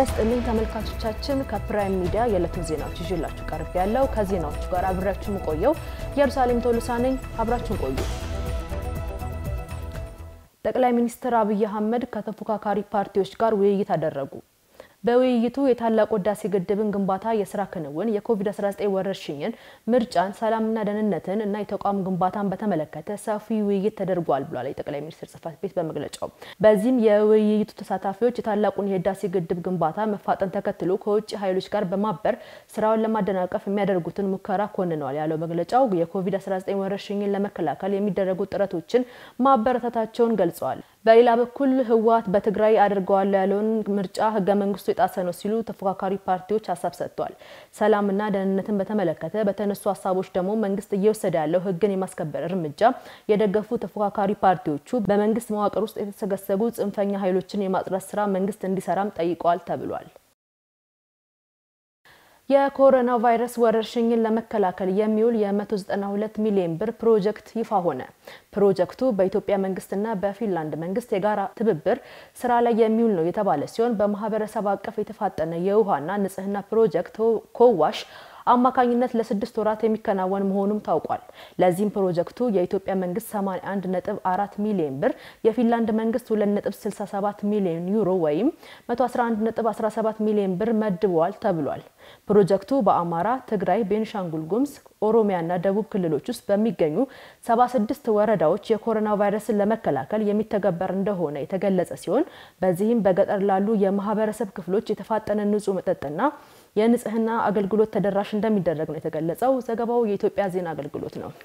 ይስጥልኝ ተመልካቾቻችን፣ ከፕራይም ሚዲያ የዕለቱን ዜናዎች ይዤላችሁ ቀርብ ያለው ከዜናዎቹ ጋር አብሬያችሁ የምቆየው ኢየሩሳሌም ቶሎሳ ነኝ። አብራችሁን ቆዩ። ጠቅላይ ሚኒስትር አብይ አህመድ ከተፎካካሪ ፓርቲዎች ጋር ውይይት አደረጉ። በውይይቱ የታላቁ ህዳሴ ግድብን ግንባታ የስራ ክንውን፣ የኮቪድ-19 ወረርሽኝን፣ ምርጫን፣ ሰላምና ደህንነትን እና የተቋም ግንባታን በተመለከተ ሰፊ ውይይት ተደርጓል ብሏል የጠቅላይ ሚኒስትር ጽህፈት ቤት በመግለጫው። በዚህም የውይይቱ ተሳታፊዎች የታላቁን የህዳሴ ግድብ ግንባታ መፋጠን ተከትሎ ከውጭ ኃይሎች ጋር በማበር ስራውን ለማደናቀፍ የሚያደርጉትን ሙከራ ኮንነዋል ያለው መግለጫው የኮቪድ-19 ወረርሽኝን ለመከላከል የሚደረጉ ጥረቶችን ማበረታታቸውን ገልጸዋል። በሌላ በኩል ህወሓት በትግራይ አድርገዋለሁ ያለውን ምርጫ ህገ መንግስቱ የጣሰ ነው ሲሉ ተፎካካሪ ፓርቲዎች ሀሳብ ሰጥተዋል። ሰላምና ደህንነትን በተመለከተ በተነሱ ሀሳቦች ደግሞ መንግስት እየወሰደ ያለው ህግን የማስከበር እርምጃ የደገፉ ተፎካካሪ ፓርቲዎቹ በመንግስት መዋቅር ውስጥ የተሰገሰጉ ጽንፈኛ ኃይሎችን የማጽዳት ስራ መንግስት እንዲሰራም ጠይቀዋል ተብሏል። የኮሮና ቫይረስ ወረርሽኝን ለመከላከል የሚውል የ192 ሚሊዮን ብር ፕሮጀክት ይፋ ሆነ። ፕሮጀክቱ በኢትዮጵያ መንግስትና በፊንላንድ መንግስት የጋራ ትብብር ስራ ላይ የሚውል ነው የተባለ ሲሆን በማህበረሰብ አቀፍ የተፋጠነ የውሃና ንጽህና ፕሮጀክት ኮዋሽ አማካኝነት ለስድስት ወራት የሚከናወን መሆኑም ታውቋል። ለዚህም ፕሮጀክቱ የኢትዮጵያ መንግስት 81.4 ሚሊዮን ብር፣ የፊንላንድ መንግስት 2.67 ሚሊዮን ዩሮ ወይም 111.17 ሚሊዮን ብር መድበዋል ተብሏል። ፕሮጀክቱ በአማራ፣ ትግራይ፣ ቤንሻንጉል ጉሙዝ፣ ኦሮሚያና ደቡብ ክልሎች ውስጥ በሚገኙ 76 ወረዳዎች የኮሮና ቫይረስን ለመከላከል የሚተገበር እንደሆነ የተገለጸ ሲሆን በዚህም በገጠር ላሉ የማህበረሰብ ክፍሎች የተፋጠነ ንጹህ መጠጥና የንጽህና አገልግሎት ተደራሽ እንደሚደረግ ነው የተገለጸው። ዘገባው የኢትዮጵያ ዜና አገልግሎት ነው።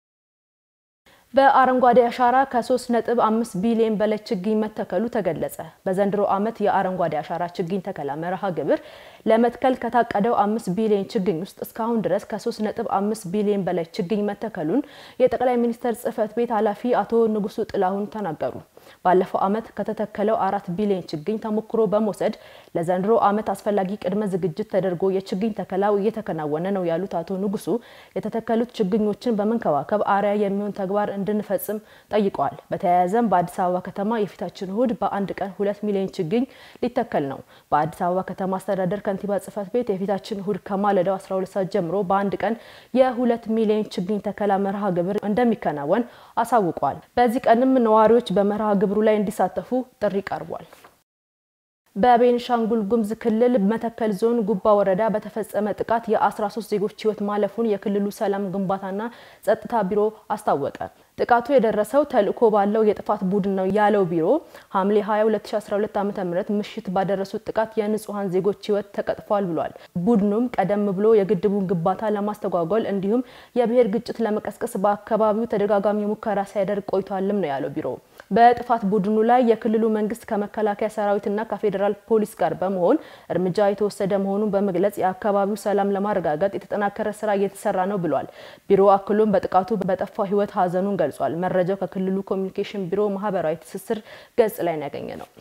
በአረንጓዴ አሻራ ከ3.5 ቢሊዮን በላይ ችግኝ መተከሉ ተገለጸ። በዘንድሮ ዓመት የአረንጓዴ አሻራ ችግኝ ተከላ መርሃ ግብር ለመትከል ከታቀደው 5 ቢሊዮን ችግኝ ውስጥ እስካሁን ድረስ ከ3.5 ቢሊዮን በላይ ችግኝ መተከሉን የጠቅላይ ሚኒስትር ጽህፈት ቤት ኃላፊ አቶ ንጉሱ ጥላሁን ተናገሩ። ባለፈው ዓመት ከተተከለው አራት ቢሊዮን ችግኝ ተሞክሮ በመውሰድ ለዘንድሮ ዓመት አስፈላጊ ቅድመ ዝግጅት ተደርጎ የችግኝ ተከላው እየተከናወነ ነው ያሉት አቶ ንጉሱ የተተከሉት ችግኞችን በመንከባከብ አርአያ የሚሆን ተግባር እንድንፈጽም ጠይቀዋል። በተያያዘም በአዲስ አበባ ከተማ የፊታችን እሁድ በአንድ ቀን ሁለት ሚሊዮን ችግኝ ሊተከል ነው። በአዲስ አበባ ከተማ አስተዳደር ከንቲባ ጽህፈት ቤት የፊታችን እሁድ ከማለዳው 12 ሰዓት ጀምሮ በአንድ ቀን የሁለት ሚሊዮን ችግኝ ተከላ መርሃ ግብር እንደሚከናወን አሳውቋል። በዚህ ቀንም ነዋሪዎች በመርሃ ግብሩ ላይ እንዲሳተፉ ጥሪ ቀርቧል። በቤንሻንጉል ጉሙዝ ክልል መተከል ዞን ጉባ ወረዳ በተፈጸመ ጥቃት የ13 ዜጎች ህይወት ማለፉን የክልሉ ሰላም ግንባታና ጸጥታ ቢሮ አስታወቀ። ጥቃቱ የደረሰው ተልዕኮ ባለው የጥፋት ቡድን ነው ያለው ቢሮ ሐምሌ 20 2012 ዓ.ም ምሽት ባደረሱት ጥቃት የንጹሐን ዜጎች ህይወት ተቀጥፏል ብሏል። ቡድኑም ቀደም ብሎ የግድቡን ግንባታ ለማስተጓጎል እንዲሁም የብሔር ግጭት ለመቀስቀስ በአካባቢው ተደጋጋሚ ሙከራ ሲያደርግ ቆይቷልም ነው ያለው ቢሮ። በጥፋት ቡድኑ ላይ የክልሉ መንግስት ከመከላከያ ሰራዊትና ከፌዴራል ፖሊስ ጋር በመሆን እርምጃ የተወሰደ መሆኑን በመግለጽ የአካባቢው ሰላም ለማረጋገጥ የተጠናከረ ስራ እየተሰራ ነው ብሏል። ቢሮ አክሎም በጥቃቱ በጠፋው ህይወት ሀዘኑን ገልጿል። መረጃው ከክልሉ ኮሚኒኬሽን ቢሮ ማህበራዊ ትስስር ገጽ ላይ ነው ያገኘ ነው።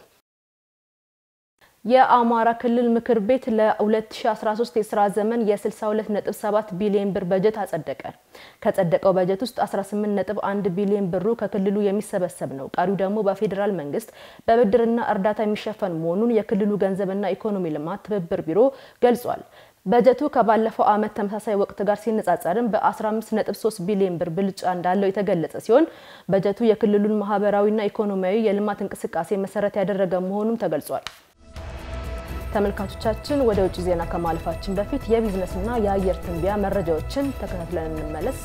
የአማራ ክልል ምክር ቤት ለ2013 የስራ ዘመን የ62.7 ቢሊዮን ብር በጀት አጸደቀ። ከጸደቀው በጀት ውስጥ 18.1 ቢሊዮን ብሩ ከክልሉ የሚሰበሰብ ነው። ቀሪው ደግሞ በፌዴራል መንግስት በብድርና እርዳታ የሚሸፈን መሆኑን የክልሉ ገንዘብና ኢኮኖሚ ልማት ትብብር ቢሮ ገልጿል። በጀቱ ከባለፈው ዓመት ተመሳሳይ ወቅት ጋር ሲነጻጸርም በ15.3 ቢሊዮን ብር ብልጫ እንዳለው የተገለጸ ሲሆን በጀቱ የክልሉን ማህበራዊና ኢኮኖሚያዊ የልማት እንቅስቃሴ መሰረት ያደረገ መሆኑም ተገልጿል። ተመልካቾቻችን ወደ ውጭ ዜና ከማለፋችን በፊት የቢዝነስና የአየር ትንበያ መረጃዎችን ተከታትለን እንመለስ።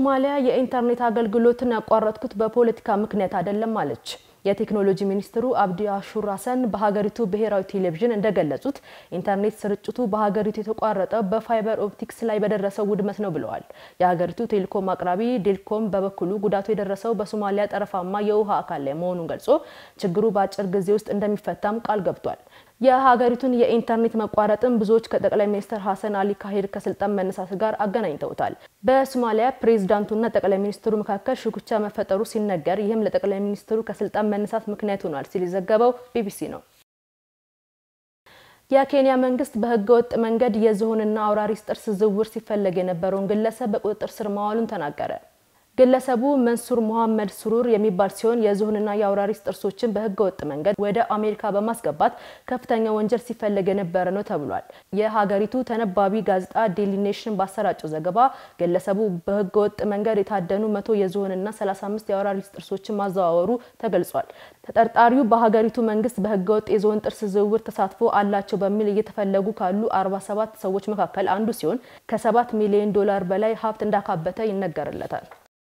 ሶማሊያ የኢንተርኔት አገልግሎትን ያቋረጥኩት በፖለቲካ ምክንያት አይደለም አለች። የቴክኖሎጂ ሚኒስትሩ አብዲ አሹር ሀሰን በሀገሪቱ ብሔራዊ ቴሌቪዥን እንደገለጹት ኢንተርኔት ስርጭቱ በሀገሪቱ የተቋረጠው በፋይበር ኦፕቲክስ ላይ በደረሰው ውድመት ነው ብለዋል። የሀገሪቱ ቴሌኮም አቅራቢ ዴልኮም በበኩሉ ጉዳቱ የደረሰው በሶማሊያ ጠረፋማ የውሃ አካል ላይ መሆኑን ገልጾ ችግሩ በአጭር ጊዜ ውስጥ እንደሚፈታም ቃል ገብቷል። የሀገሪቱን የኢንተርኔት መቋረጥን ብዙዎች ከጠቅላይ ሚኒስትር ሀሰን አሊ ካሂድ ከስልጣን መነሳት ጋር አገናኝተውታል። በሶማሊያ ፕሬዚዳንቱና ጠቅላይ ሚኒስትሩ መካከል ሽኩቻ መፈጠሩ ሲነገር ይህም ለጠቅላይ ሚኒስትሩ ከስልጣን መነሳት ምክንያት ሆኗል ሲል የዘገበው ቢቢሲ ነው። የኬንያ መንግስት በህገወጥ መንገድ የዝሆንና አውራሪስ ጥርስ ዝውውር ሲፈለግ የነበረውን ግለሰብ በቁጥጥር ስር ማዋሉን ተናገረ። ግለሰቡ መንሱር ሙሐመድ ስሩር የሚባል ሲሆን የዝሆንና የአውራሪስ ጥርሶችን በህገ ወጥ መንገድ ወደ አሜሪካ በማስገባት ከፍተኛ ወንጀል ሲፈለግ የነበረ ነው ተብሏል። የሀገሪቱ ተነባቢ ጋዜጣ ዴሊ ኔሽን ባሰራጨው ዘገባ ግለሰቡ በህገ ወጥ መንገድ የታደኑ መቶ የዝሆንና 35 የአውራሪስ ጥርሶችን ማዘዋወሩ ተገልጿል። ተጠርጣሪው በሀገሪቱ መንግስት በህገ ወጥ የዝሆን ጥርስ ዝውውር ተሳትፎ አላቸው በሚል እየተፈለጉ ካሉ 47 ሰዎች መካከል አንዱ ሲሆን ከ7 ሚሊዮን ዶላር በላይ ሀብት እንዳካበተ ይነገርለታል።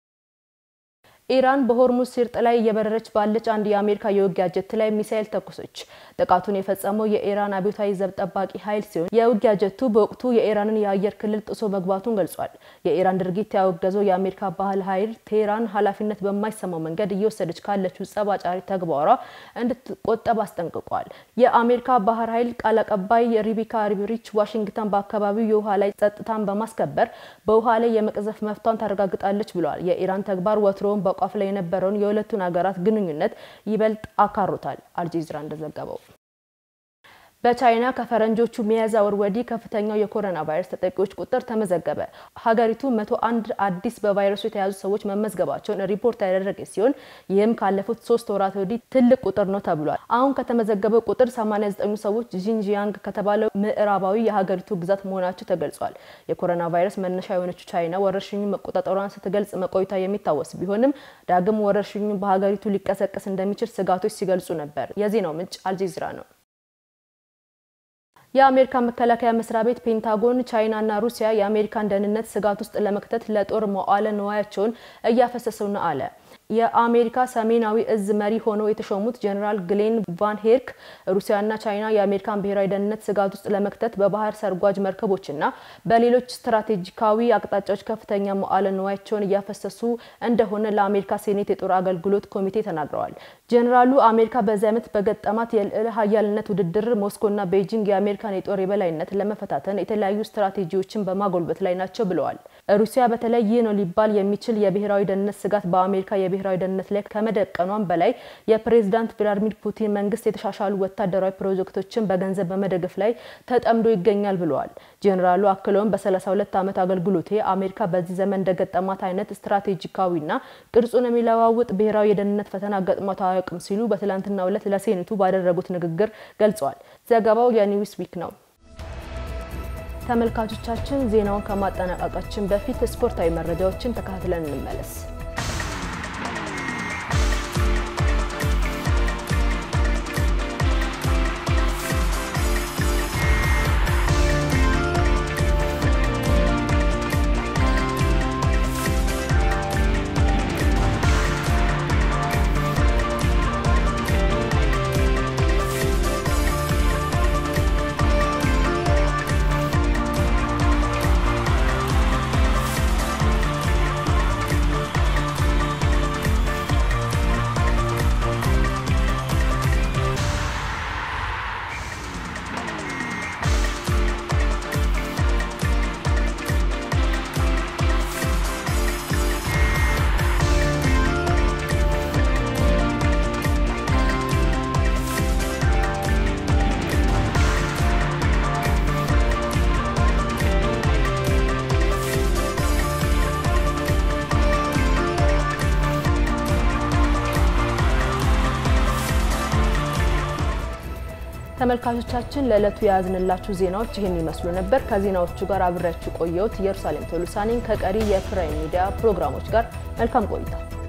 ኢራን በሆርሙዝ ሲርጥ ላይ እየበረረች ባለች አንድ የአሜሪካ የውጊያ ጀት ላይ ሚሳኤል ተኮሰች። ጥቃቱን የፈጸመው የኢራን አብዮታዊ ዘብ ጠባቂ ኃይል ሲሆን የውጊያ ጀቱ በወቅቱ የኢራንን የአየር ክልል ጥሶ መግባቱን ገልጿል። የኢራን ድርጊት ያወገዘው የአሜሪካ ባህር ኃይል ቴህራን ኃላፊነት በማይሰማው መንገድ እየወሰደች ካለችው ጸብ አጫሪ ተግባሯ እንድትቆጠብ አስጠንቅቋል። የአሜሪካ ባህር ኃይል ቃል አቀባይ ሪቢካ ሪብሪች ዋሽንግተን በአካባቢው የውሃ ላይ ጸጥታን በማስከበር በውሃ ላይ የመቅዘፍ መፍቷን ታረጋግጣለች ብለዋል። የኢራን ተግባር ወትሮውን ቋፍ ላይ የነበረውን የሁለቱን ሀገራት ግንኙነት ይበልጥ አካሮታል። አልጀዚራ እንደዘገበው በቻይና ከፈረንጆቹ ሚያዝያ ወር ወዲህ ከፍተኛው የኮሮና ቫይረስ ተጠቂዎች ቁጥር ተመዘገበ። ሀገሪቱ መቶ አንድ አዲስ በቫይረሱ የተያዙ ሰዎች መመዝገባቸውን ሪፖርት ያደረገች ሲሆን ይህም ካለፉት ሶስት ወራት ወዲህ ትልቅ ቁጥር ነው ተብሏል። አሁን ከተመዘገበው ቁጥር 89 ሰዎች ጂንጂያንግ ከተባለው ምዕራባዊ የሀገሪቱ ግዛት መሆናቸው ተገልጿል። የኮሮና ቫይረስ መነሻ የሆነችው ቻይና ወረርሽኙ መቆጣጠሯን ስትገልጽ መቆይታ የሚታወስ ቢሆንም ዳግም ወረርሽኙ በሀገሪቱ ሊቀሰቀስ እንደሚችል ስጋቶች ሲገልጹ ነበር። የዜናው ምንጭ አልጀዚራ ነው። የአሜሪካ መከላከያ መስሪያ ቤት ፔንታጎን ቻይናና ሩሲያ የአሜሪካን ደህንነት ስጋት ውስጥ ለመክተት ለጦር መዋዕለ ንዋያቸውን እያፈሰሰው ነው አለ። የአሜሪካ ሰሜናዊ እዝ መሪ ሆነው የተሾሙት ጀኔራል ግሌን ቫን ሄርክ ሩሲያና ቻይና የአሜሪካን ብሔራዊ ደህንነት ስጋት ውስጥ ለመክተት በባህር ሰርጓጅ መርከቦችና በሌሎች ስትራቴጂካዊ አቅጣጫዎች ከፍተኛ መዋዕለ ንዋያቸውን እያፈሰሱ እንደሆነ ለአሜሪካ ሴኔት የጦር አገልግሎት ኮሚቴ ተናግረዋል። ጀኔራሉ አሜሪካ በዚህ ዓመት በገጠማት የልዕለ ሀያልነት ውድድር ሞስኮና ቤጂንግ የአሜሪካን የጦር የበላይነት ለመፈታተን የተለያዩ ስትራቴጂዎችን በማጎልበት ላይ ናቸው ብለዋል። ሩሲያ በተለይ ይህ ነው ሊባል የሚችል የብሔራዊ ደህንነት ስጋት በአሜሪካ የብሔራዊ ደህንነት ላይ ከመደቀኗም በላይ የፕሬዝዳንት ቭላዲሚር ፑቲን መንግስት የተሻሻሉ ወታደራዊ ፕሮጀክቶችን በገንዘብ በመደገፍ ላይ ተጠምዶ ይገኛል ብለዋል። ጄኔራሉ አክለውም በ32 ዓመት አገልግሎቴ አሜሪካ በዚህ ዘመን እንደገጠማት አይነት ስትራቴጂካዊና ቅርጹን የሚለዋውጥ ብሔራዊ የደህንነት ፈተና ገጥሟት አያውቅም ሲሉ በትላንትናው ዕለት ለሴኔቱ ባደረጉት ንግግር ገልጸዋል። ዘገባው የኒውስ ዊክ ነው። ተመልካቾቻችን ዜናውን ከማጠናቀቃችን በፊት ስፖርታዊ መረጃዎችን ተከታትለን እንመለስ። ተመልካቾቻችን ለዕለቱ የያዝንላችሁ ዜናዎች ይህን ይመስሉ ነበር። ከዜናዎቹ ጋር አብሬያችሁ ቆየሁት። ኢየሩሳሌም ቶሎሳ ነኝ። ከቀሪ የፕራይም ሚዲያ ፕሮግራሞች ጋር መልካም ቆይታ